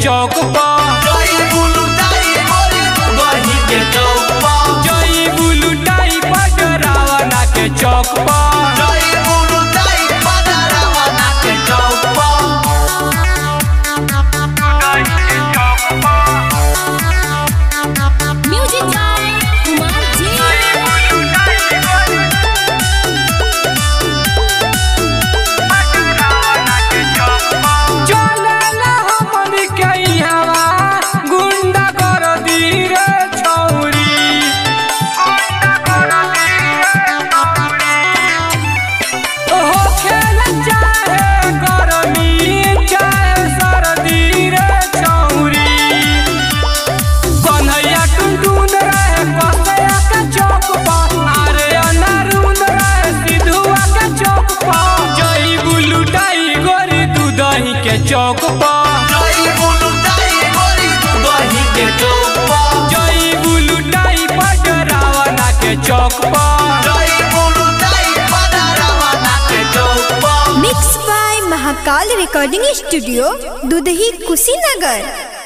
चौक पर जई बुलुटाई गोरी दही के चौक पर जई बुलुटाई पडरावना के चौक पर जई बुलुटाई पडरावना के चौक पर म्यूजिक बाय कुमार जी चलेला हमन के इहवा गुंडा कर दी रे छौरी हो खेल चाहे गरमी चाहे सर्दी रे छौरी कन्हैया टुनटुन रहे कसैया के चौक पर अरे अनारुन रहे सिधुआ के चौक पर जई बुलुटाई गोरी दूधही के चौक पर जई बुलुटाई गोरी दही के चौक पर जई बुलुटाई पडरावना के चौक पर जई बुलुटाई पडरावना के चौक पर mix by Mahakal recording studio Dudhahi Kushinagar